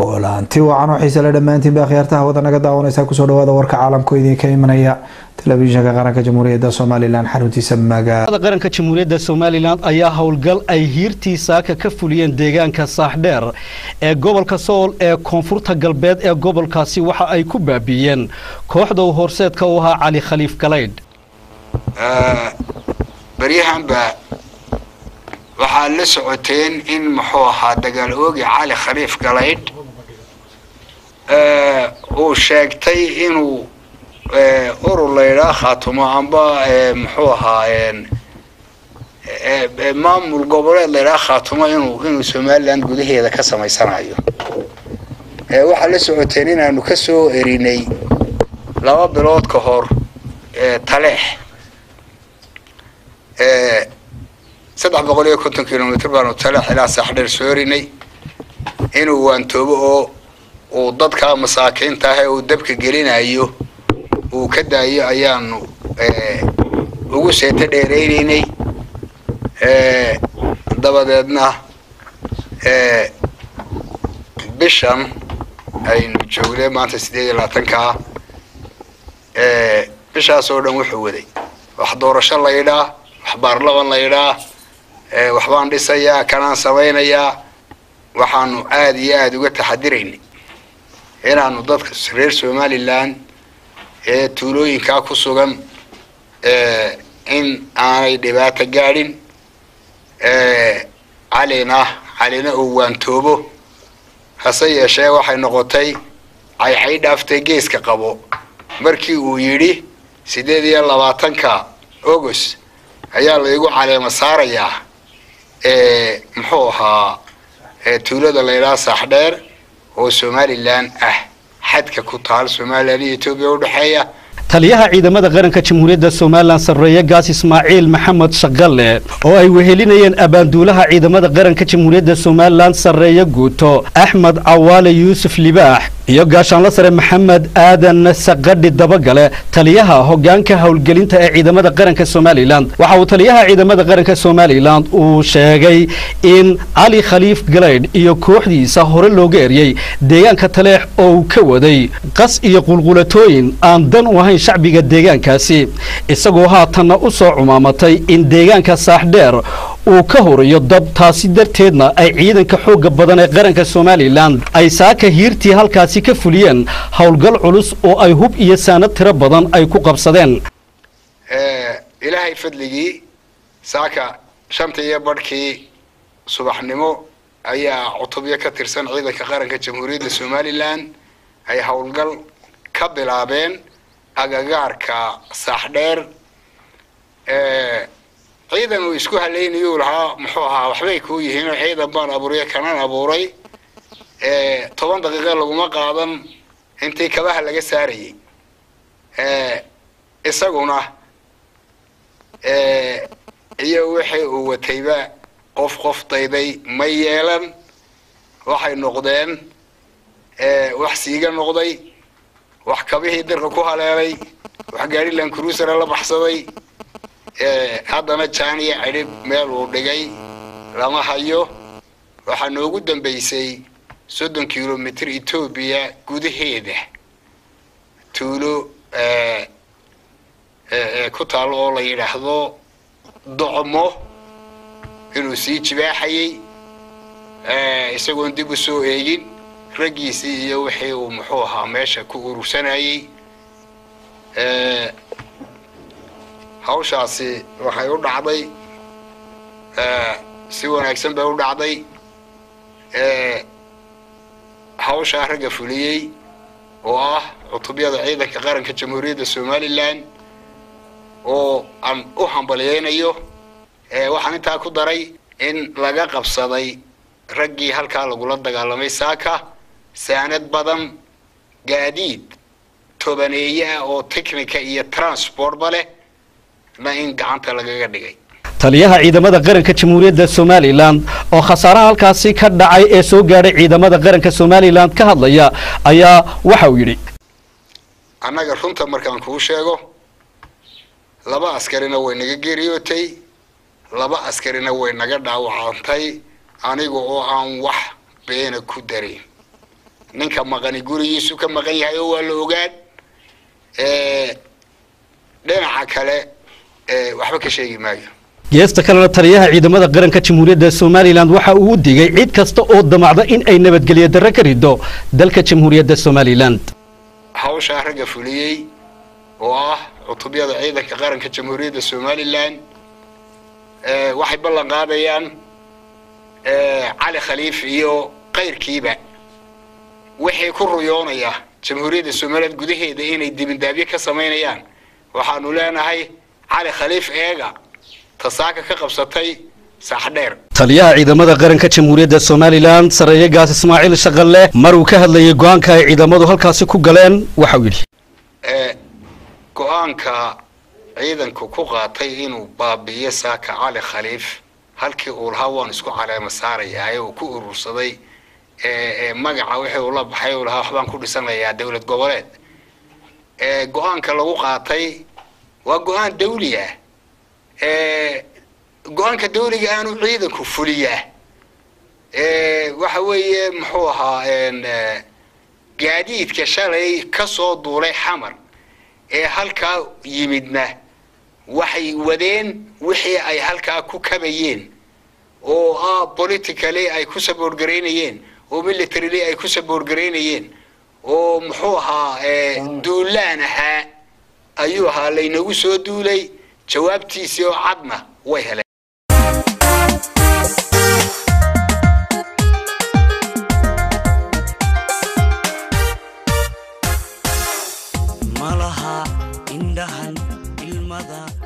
kulanti wacan oo xiise le dhammaantiin ba akhyaartaha wada naga daawanaysaa kusoo dhawaada warka caalamka idinka imanaya telefishinka qaranka jamhuuriyadda somalilan xaruntiisa magaalada qaranka jamhuuriyadda somalilan ayaa howlgal ay hiirtii saaka ka fuliyeen deegaanka saaxdheer ee gobolka sool ee koonfurta galbeed ee gobolkaasi waxa ay ku baabiiyeen kooxda uu horseedka u ahaa cali khaliif galaydh baryahanba waxaad la socoteen in muxuu ahaa dagaal oogi cali khaliif galaydh uu sheegtay inuu urur laydhaa khaatumo amba muxuu ahaa maamul goboleed laydhaa khaatumo inuu inuu somaliland gudaheeda ka samaysanayo waxaad la socoteen inaanu ka soo erinay laba bilood ka hor taleex saddex boqol iyo konton kilomitr baanu taleex ilaa saaxdheer soo erinay inuu waantoobo oo uu dadka masaakiinta ah ee uu dabka gelinayo uu ka daayo ayaanu ugu seeto dheeraynaynay dabadeedna bishan aynu joognay maanta sideed iyo labaatanka ah bishaas oo dhan wuxuu waday wax doorasho laydhaa wax baarlaman laydhaa waxbaan dhisayaa kanaan samaynayaa waxaanu aada iyo aada uga taxadiraynay inaanu dadka reer somalilan ee tuulooyinkaa ku sugan in aanay dhibaato gaadhin calina calina uu waantoobo hase yeeshee waxay noqotay caycay dhaaftay geeska qabo markii uu yidhi siddeed iyo labaatanka august ayaa laygu caleema saarayaa muxuu ahaa tuulada laydhaha saaxdheer oo somalilan ah xadka ku taal somalilan iyo etoobiya udhexeeya taliyaha ciidamada qaranka jamhuuriyadda somalilan sarreeye gaas ismaaciil maxamed shaqalle oo ay wehelinayeen abaanduulaha ciidamada qaranka jamhuuriyadda somalilan sarreeye guuto axmed cawaale yuusuf libaax iyo gaashaanla sare maxamed aadan saqadhi dabagale taliyaha hogaanka howlgelinta ee ciidamada qaranka somalilan waxa uu taliyaha ciidamada qaranka somalilan uu sheegay in cali khaliif galaydh iyo kooxdiisa hore looga eryey deegaanka taleex oo uu ka waday qas iyo qulqulatooyin aan dan u ahayn shacbiga deegaankaasi isagoo haatanna u soo cumaamatay in deegaanka saaxdheer uu ka horiyo dab taasi darteedna ay ciidanka xoogga badan ee qaranka somalilan ay saaka hiirtii halkaasi ka fuliyeen howlgal culus oo ay hub iyo saanad tiro badan ay ku qabsadeen ilaahay fadligii saaka shanta iyo badhkii subaxnimo ayaa cutubyo ka tirsan ciidanka qaranka jamhuuriyadda somalilan ay howlgal ka bilaabeen agagaarka saaxdheer ciidan uu isku halaynayuu lahaa muxuu ahaa waxbay kuu yihiinoo ciidan baan abuuriya kanan abuuray toban daqiiqa laguma qaadan intii kabaha laga saarayay isaguna iyo wixii uu watayba qof qof dayday ma yeelan waxay noqdeen wax siiga noqday wax kabihii dirka ku haleelay wax gaadhilan cruisera la baxsaday haddana jaaniya cidhib meel uu dhigay lama hayo waxaa noogu dambaysay soddon kilomitr etoobiya gudaheeda tuulo ku taalo oo la yidhaahdo docmo inuu sii jibaaxayey isagoon dib u soo eegin raggiisii iyo wixii uu muxuu ahaa meesha ku urursanayey hawshaasi waxay u dhacday si wanaagsan bay u dhacday hawshaa ragga fuliyey oo ah cutubyada ciidanka qaranka jamhuuriyadda somalilan oo aan u hambalyeynayo waxaan intaa ku daray in laga qabsaday raggii halkaa lagula dagaalamay saaka saanad badan gaadiid tobaneeye ah oo technica iyo transportba leh na in gacanta lagaga dhigay taliyaha ciidamada qaranka jamhuuriyadda somalilan oo khasaaraha halkaasi ka dhacay ee soo gaadhay ciidamada qaranka somalilan ka hadlaya ayaa waxa uu yidhi annaga runta markaan kuu sheego laba askarina way naga geeriyootay laba askarina way naga dhaawacantay aniga oo aan wax beena ku darin ninka maqani gurigiisu ka maqan yahay oo waa la ogaan dhinaca kale waxba ka sheegi maayo geesta kalena taliyaha ciidamada qaranka jamhuuriyadda somalilan waxa uu u digay cid kasta oo damacda in ay nabadgelyo darro ka rido dalka jamhuuriyadda somalilan hawshaa ragga fuliyey oo ah cutubyada ciidanka qaranka jamhuuriyadda somalilan waxay ballan qaadayaan cali khaliif iyo kayrkiiba wixii ku ruyoonaya jamhuuriyadda somalilan gudaheeda inay dibindaabyo ka samaynayaan waxaanu leenahay cali khaliif eega tasaaka ka qabsatay saaxdheer taliyaha ciidamada qaranka jamhuuriyadda somalilan sareeye gaas ismaaciil shaqalle mar uu ka hadlayay go-aanka ay ciidamadu halkaasi ku galeen waxa uu yidhi go-aanka ciidanku ku qaatay inuu baabi'iyo saaka cali khaliif halkii uu lahaa waan isku caleema saarayaa ee uu ku urursaday magaca wixii uu la baxay uu lahaa waxbaan ku dhisanayaa dowlad goboleed go-aanka lagu qaatay waa go-aan dawli ah go-aanka dawliga aanu ciidanku fuliyaa waxa weeye muxuu ahaa gaadiidka shalay ka soo duulay xamar ee halkaa yimidna waxay wadeen wixii ay halkaa ku kabayeen oo ah politically ay ku saboorgaraynayeen oo militarily ay ku saboorgaraynayeen oo muxuu ahaa duulaan ahaa ayuu ahaa laynagu soo duulay jawaabtiisii oo cadna way heleen malaha indhahan ilmada